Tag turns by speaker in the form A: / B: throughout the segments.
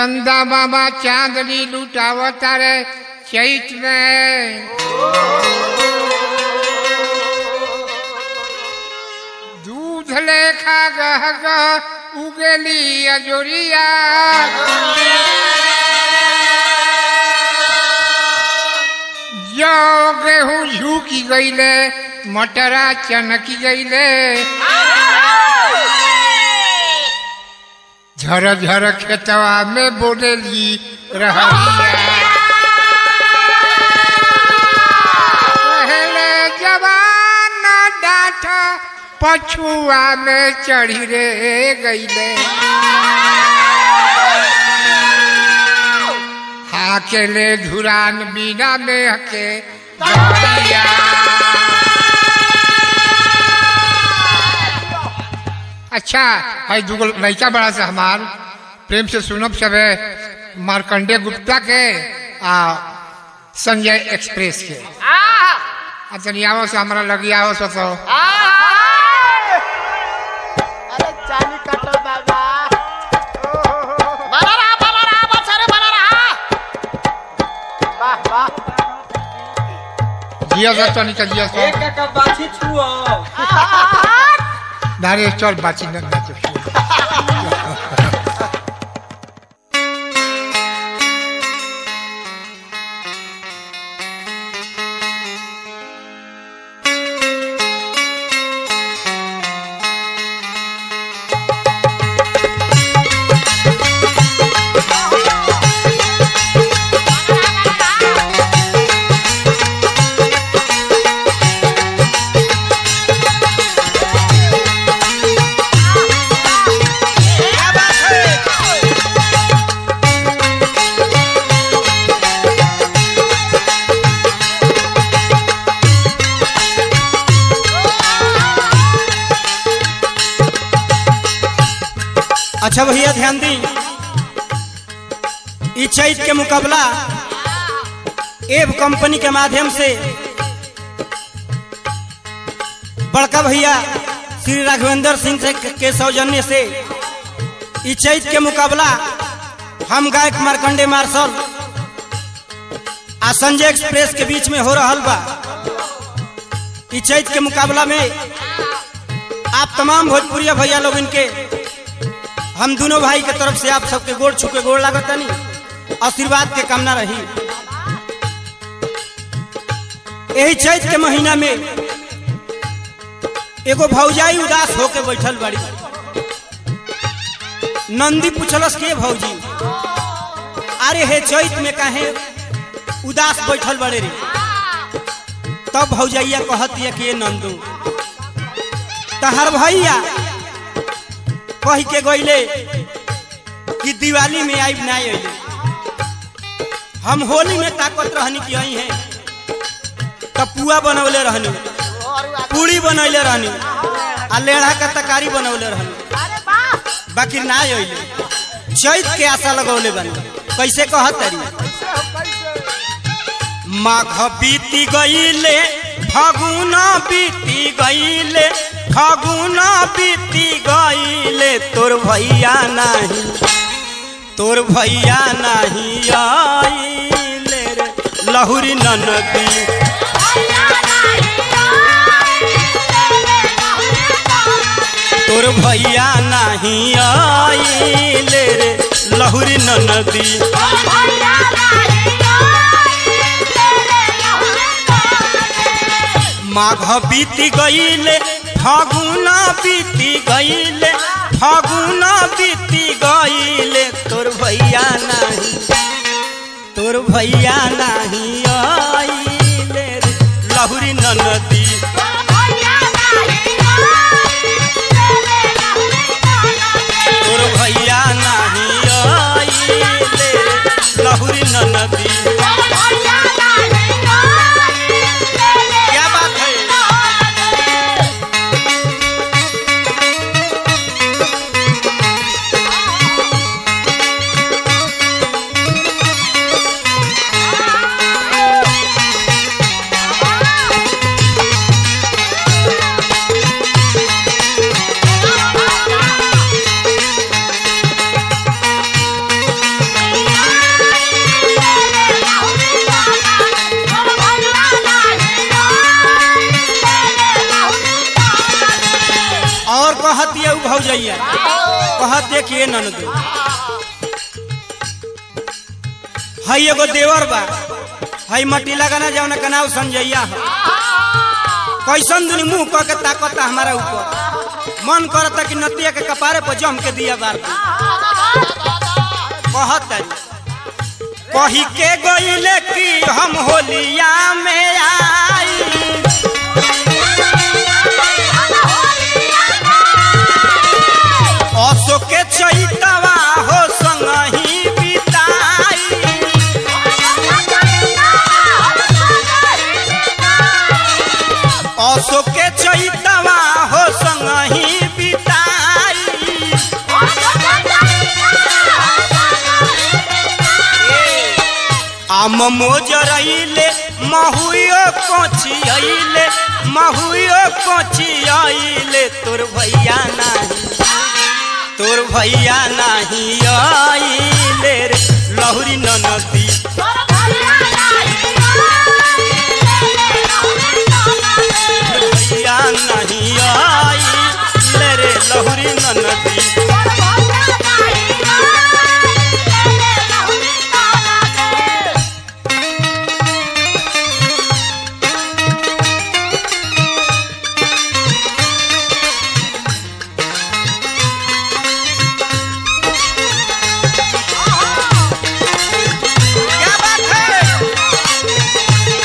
A: चंदा बाबा चांदनी लुटावता रे चैत में दूध लेखा गह गह उगली अजोरिया जौ गेहूं झुकी गईले मटरा चनकी गईले झर झर खेतवा में बोलेली रहरिया पहले जवान डाठ पछुआ में चढ़ी रे गईले हाकेले धुरान बीना में हके दरिया अच्छा है दूगो लड़का बड़ा से हमार प्रेम से सुनब सबे मार्कंडे गुप्ता के आ संजय एक्सप्रेस के आ तनी आवो से हमरा लगी आवो से तो
B: अरे चाली काटो बाबा बना रहा बना रहा बस अरे बना रहा वाह वाह
A: जिया से तनी का जिया से
C: एक का बाछी छुओ
A: नारे चल बाची न नाच
C: अच्छा भैया ध्यान दी ई चैत के मुकाबला एव कंपनी के माध्यम से बड़का भैया श्री राघवेंद्र सिंह से के सौजन्य से ई चैत के मुकाबला हम गायक मार्कंडे मार्शल आ संजय एक्सप्रेस के बीच में हो रहल बा ई चैत के मुकाबला में आप तमाम भोजपुरिया भैया लोग इनके हम दोनों भाई के तरफ से आप सबके गोड़ छुके गोड़ लागत तनी आशीर्वाद के कामना रही यही चैत के महीना में एगो भौजाई उदास होके बैठल बड़ी नंदी पूछलस के भौजी अरे हे चैत में काहे उदास बैठल बड़े रे तब भौजैया कहती है कि नंदू तहर भैया कह के गईले कि दिवाली में आई ना अइले हम होली में ताकत रहनी कि आई है तब पुआ बनौले रहनी पूड़ी बनौले रहनी आ लेढ़ा का तरकारी बनौले रहनी
B: अरे वाह
C: बाकी ना अइले चैत के आशा लगौले बनी कैसे कहत तरी माघ बीती गईले फागुन बीती गईले फागुन बीती गईले तोर भैया नाही तोर भैया नाही आइले रे लहुरी ननदी तोर भैया नाही आइले रे लहुरी ननदी माघ बीती गईले फागुन बीती गईले फागुन बीती गईले तोर भैया नाही तोर भैया नाही आइले रे लहुरी ननदी तोर भैया नाही आइले रे लहुरी ननदी क्या बात है उ भौजैया कहत देखिए ननदो हई एगो देवर बा हई मट्टी लगाना जाओ का नाव संजैया है कैसन दुनी मुंह कह के ताकता हमारा ऊपर मन करता कि नतिया के कपारे पर जम के दिया बार दी। कहत तारी कही के गईले कि हम होलिया में आई असो के चैतवा हो संगही बिताई असो के चैतवा हो संगही बिताई आम मोजरइले महुयो कोची आइले महुयो कोची आइले तोर भैया नाही तोर भैया नाही आइले रे लहुरी ननदी भैया नहीं आइले रे लहुरी ननदी क्या बात है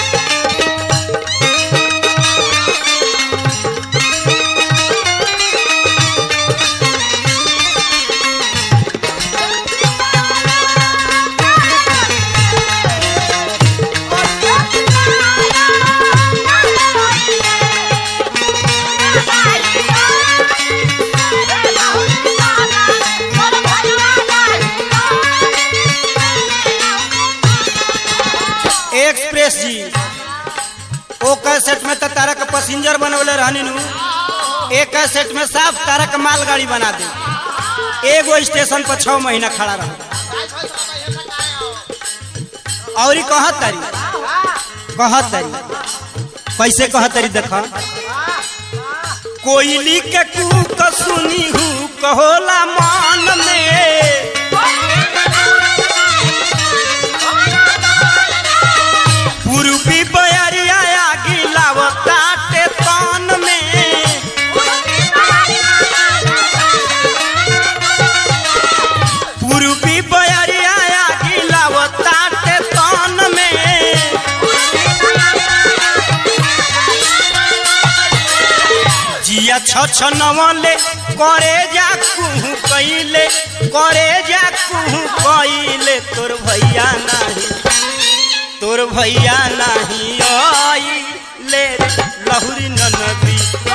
C: एक्सप्रेस जी ओ कैसेट में तो तारा के पैसेंजर बनवले रहनी नु एक कैसेट में साफ तारा के मालगाड़ी बना दे एगो स्टेशन पर छह महीना खड़ा रह और ही कहत तारी कहत तारी कैसे कहत तारी देखा कोयली के कूक सुनी हूँ कहोला मान में पूर्वी बयरिया गिलावताटे तान में पूर्वी बयरिया गिलावताटे तान में जिया छ नवले करे जा कुहू कैले करे जा कुहू कैले तोर भैया नाही तोर भैया नाही आई ले लहुरी ननदी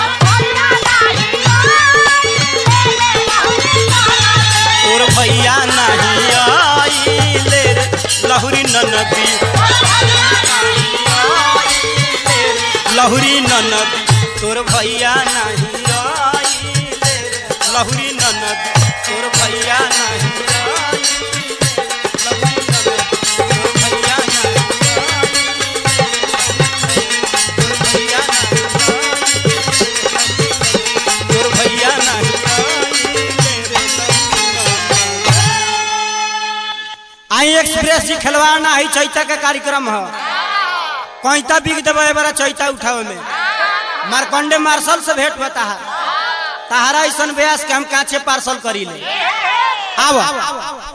C: तोर भैया नाही आई ले लहुरी ननदी लहुरी ननदी तोर भैया नाही आई ले लहुरी ननदी तोर भैया नाही आई लहुरी ननदी तोर भैया नाही तोर भैया नाही आई एक्सप्रेस जी खिलवाड़ ना है चैता का कार्यक्रम है कैता बिक देवे बड़ा चैता उठावे में मारकंडे मार्शल से भेंट होता है तहारा ऐसा ब्यास के हम काचे पार्सल करी ले आवा